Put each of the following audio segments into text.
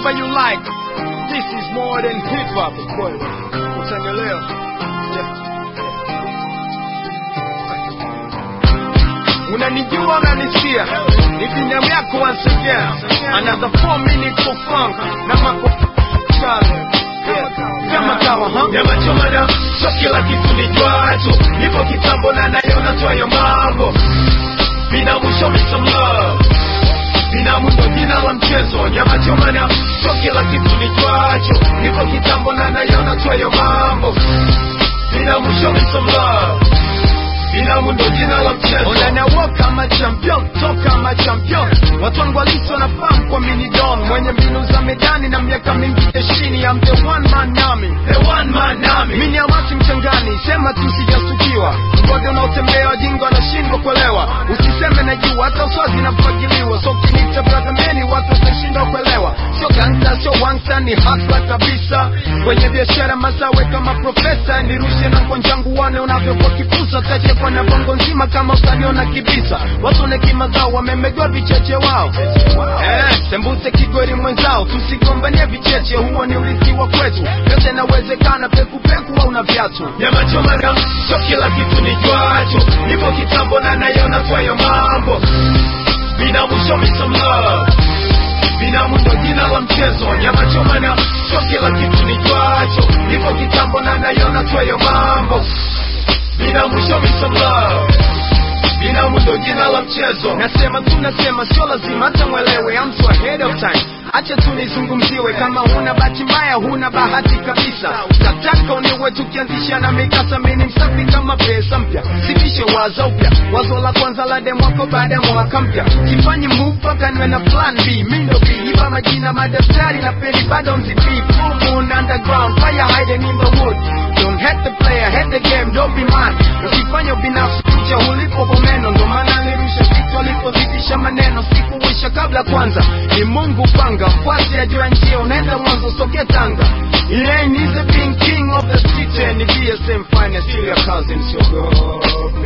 whatever you like. This is more than hip hop. Utanielewa? Yeah. unanijua unanisikia ni binamu yako once again another four minutes for funk na mako Yeah. kama kawa huh? nyama choma na sio kila kitu ni jwacho nipo kitambo na nayona twayo mambo binamu show me some love binamu ndo jina la mchezo nyama choma na sio kila kitu ni jwacho nipo kitambo na nayona twayo mambo binamu show me some love binamu ndo jina la mchezo unanawo kama champion toka kama champion watu wangu halisi wanafahamu kwa minidon mwenye mbinu za medani na miaka mingi jeshini am the one man nami the one man army mini amati mchangani sema tu sijastukiwa mgode unaotembea wajinga wanashindwa kuelewa usiseme na juu hata uswazi nafagiliwa so kinita bradhameni watu watashindwa kuelewa sio gangsta sio wangsta ni hasla kabisa kwenye biashara mazawe kama profesa nirushe na kwanjangu wane unavyokuwa kifusa tachekwa na bongo nzima kama utaniona kibisa watu na kima zao wamemegwa vicheche wao eh, sembuse kigori mwenzao tusigombanie vicheche huo ni urithi wa kwetu yote inawezekana pekupeku au na viatu nyama choma na sio kila kitu ni jwacho nipo kitambo na nayona twayo mambo binamu show me some love binamu ndo jina la mchezo nyama choma na sio kila kitu ni jwacho nipo kitambo na nayona twayo mambo binamu show me some love binamu ndo jina la mchezo nasema tu nasema sio lazima hata mwelewe I'm so ahead of time acha tu nizungumziwe kama huna bahati mbaya huna bahati kabisa nataka uniwe tukianzisha na mikasa mini msafi kama pesa mpya sipishe wazo upya wazo la kwanza la demwako baada ya mwaka mpya sifanyi move mpaka niwe na plan b mindo b iba majina madaftari na peni bado mzipi full moon underground fire hiding in the wood don't hate the player hate the game don't be mad usifanye ubinafsi kucha ulipo bomeno ndo maana nirusha vitu alipozidisha maneno sikuwisha kabla kwanza ni mungu panga mfuasi ajua njia unaenda mwanzo soke tanga It ain't easy being king of the street and the BSM finest still your cousin siogope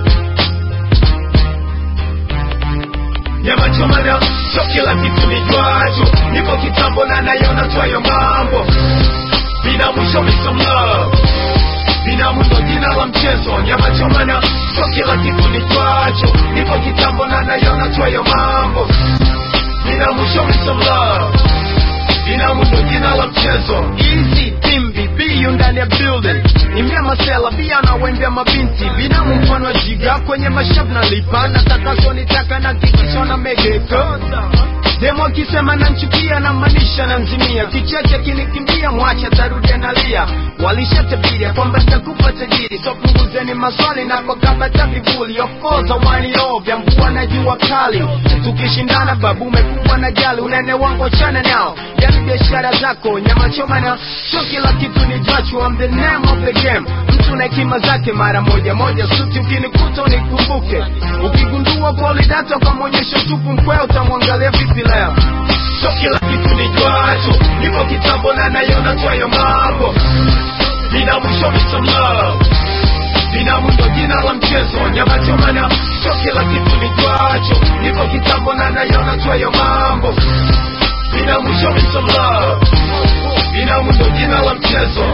nyama choma na sio kila kitu ni jwacho nipo kitambo na nayona twayo mambo binamu show me some love binamu ndo jina la mchezo nyama choma na sio kila kitu ni jwacho nipo kitambo na nayona twayo mambo binamu show me some love binamu ndo jina la mchezo Easy Timbi biyu ndani ya building Imbia masela bia na wembia mabinti Binamu mfano wa jiga kwenye mashavu na lipa Nataka nitaka na kikisho na megeka Demo akisema nanchukia na manisha na nzimia Kicheche kinikimbia mwacha tarudia nalia Walishatabiria kwamba nitakufa tajiri So punguzeni maswali na kwa kabata vivuli Of course awani ovya mvua na jua kali Tukishindana babu umekuwa na jali Unene wangu achana nao Yani biashara zako nyama choma na Sio kila kitu ni jwachu I'm the name of the game Mtu na hekima zake mara moja moja Suti ukinikuta unikumbuke Ukigundua polidata ukamwonyesha tupu mkweo Utamwangalia vipi leo sio kila kitu ni jwacho nipo kitambo na nayona twayo mambo binamu show me some love binamu ndo jina la mchezo nyama choma na sio kila kitu ni jwacho nipo kitambo na nayona twayo mambo binamu show me some love binamu ndo jina la mchezo